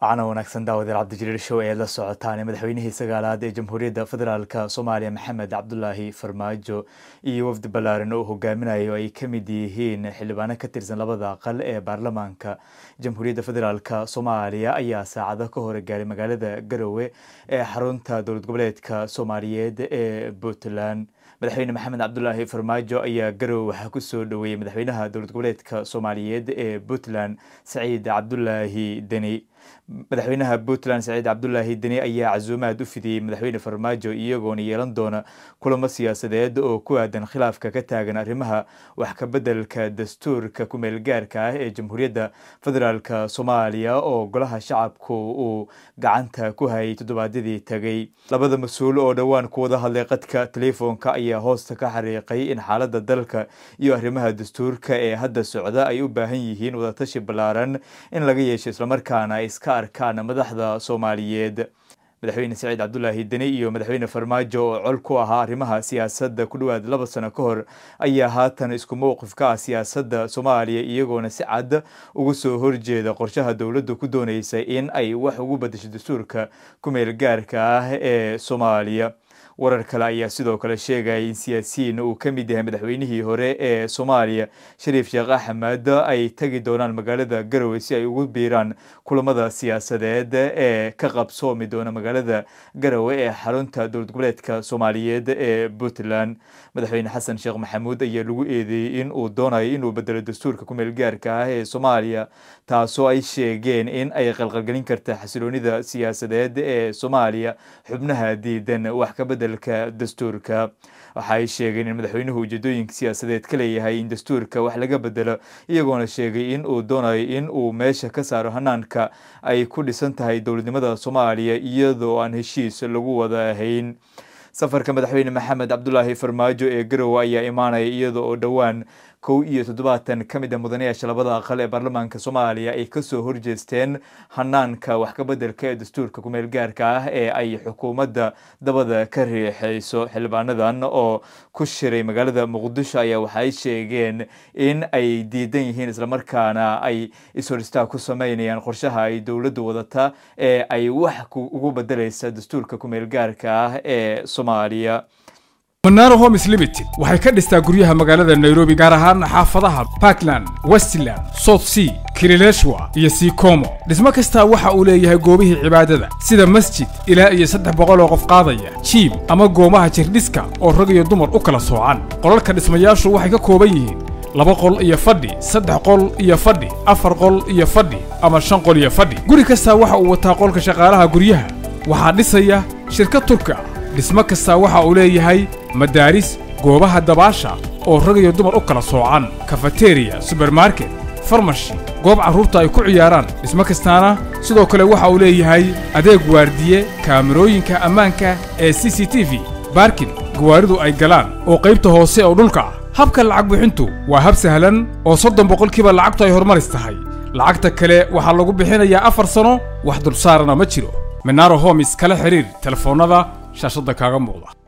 wacana wanaagsan daawadeel cabdijaliil show ee la socotaan madaxweynihii sagaalaad ee jamhuuriyadda federaalk soomaaliya maxamed cabdulaahi farmaajo iyo wafdi ballaaran oo hogaaminayo ay ka mid yihiin xildhibaano ka tirsan labada aqal ee baarlamaanka jamhuuriyadda federaalk soomaaliya ayaa saacado ka hor gaaray magaalada garowe ee xarunta dowlad goboleedka soomaaliyeed ee puntland madaxweyne maxamed cabdulaahi farmaajo ayaa garowe waxaa kusoo dhoweeyey madaxweynaha dowlad goboleedka soomaaliyeed ee puntland saciid cabdulaahi deni madaxweynaha puntland saciid cabdulaahi deni ayaa casuumaad u fidiyey madaxweyne farmaajo iyagoona yeelan doona kulamo siyaasadeed oo ku aadan khilaafka ka taagan arrimaha wax kabeddelka dastuurka kumeel gaarka ah ee jamhuuriyadda federaalk soomaaliya oo golaha shacabku uu gacanta ku hayay toddobaadyadii tegay labada mas-uul oo dhowaan ku wada hadlay qadka telefoonka ayaa hoosta ka xariiqay in xaaladda dalka iyo arrimaha dastuurka ee hadda socda ay u baahan yihiin wadatashi ballaaran in laga yeesho islamarkaana iska arkaan madaxda soomaaliyeed madaxweyne saciid cabdulaahi deni iyo madaxweyne farmaajo oo col ku ahaa arrimaha siyaasadda ku dhowaad laba sano ka hor ayaa haatan isku mowqif ka ah siyaasadda soomaaliya iyagoona si cad ugu soo horjeeda qorshaha dowladdu ku dooneysa in ay wax ugu badasho dastuurka kumeel gaarka ah ee soomaaliya warar kale ayaa sidoo kale sheegaya in siyaasiyiin uu ka mid yahay madaxweynihii hore ee soomaaliya shariif sheekh axmed ay tagi doonaan magaalada garowe si ay ugu biiraan kulamada siyaasadeed ee ka qabsoomi doona magaalada garowe ee xarunta dowlad goboleedka soomaaliyeed ee puntland madaxweyne xasan sheekh maxamuud ayaa lagu eedeeyey in uu doonayo inuu bedelo dastuurka kumeel gaarka ah ee soomaaliya taasoo ay sheegeen in ay qalqalgelin karta xasiloonida siyaasadeed ee soomaaliya xubnaha diidan wax ka dastuurka waxa ay sheegeen in madaxweynuhu ujeedooyinka siyaasadeed ka leeyahay in dastuurka wax laga bedelo iyagoona sheegay in uu doonayo in uu meesha ka saaro hanaanka ay ku dhisan tahay dowladnimada soomaaliya iyadoo aan heshiis lagu wada ahayn safarka madaxweyne maxamed cabdulaahi farmaajo ee garowe ayaa imaanaya iyada oo dhowaan kow iyo toddobaatan ka mid a mudanayaasha labada aqal ee baarlamaanka soomaaliya ay kasoo horjeesteen hanaanka wax kabeddelka ee dastuurka kumeel gaarka ah ee ay xukuumadda dabada ka riixayso xildhibaanadan oo ku shiray magaalada muqdisho ayaa waxaay sheegeen in ay diidan yihiin islamarkaana ay ishoristaag ku sameynayaan qorshaha ay dowladdu wadata ee ay wax ugu bedelaysa dastuurka kumeel gaarka ah ee soomaaliya manaro homes limited waxay ka dhistaa guryaha magaalada nairobi gaar ahaan xaafadaha parkland westland south sea kilileshwa iyo sikomo dhismo kastaa waxa uu leeyahay goobihii cibaadada sida masjid ilaa iyo saddex boqol oo qof qaadaya jiim ama goomaha jirdhiska oo rag iyo dumar u kala soocan qolalka dhismayaashu waxay ka kooban yihiin laba qol iyo fadhi saddex qol iyo fadhi afar qol iyo fadhi ama shan qol iyo fadhi guri kastaa waxa uu wataa qolka shaqaalaha guryaha waxaa dhisaya shirkad turka dhismo kastaa waxa uu leeyahay madaaris goobaha dabaasha oo rag iyo dumar u kala soocan kafateriya subermarket farmashi goob carruurta ay ku ciyaaraan dhismo kastaana sidoo kale waxa uu leeyahay adeeg waardiye kaamirooyinka ammaanka ee c c t v baarkin gawaaridu ay galaan oo qaybta hoose oo dhulka ah habka lacag bixintu waa hab sahlan oo soddon boqolkiiba lacagtu ay horumaris tahay lacagta kale waxaa lagu bixinayaa afar sano wax dulsaarana ma jiro menaro homis kala xidhiir telefoonnada shaashadda kaaga muuqda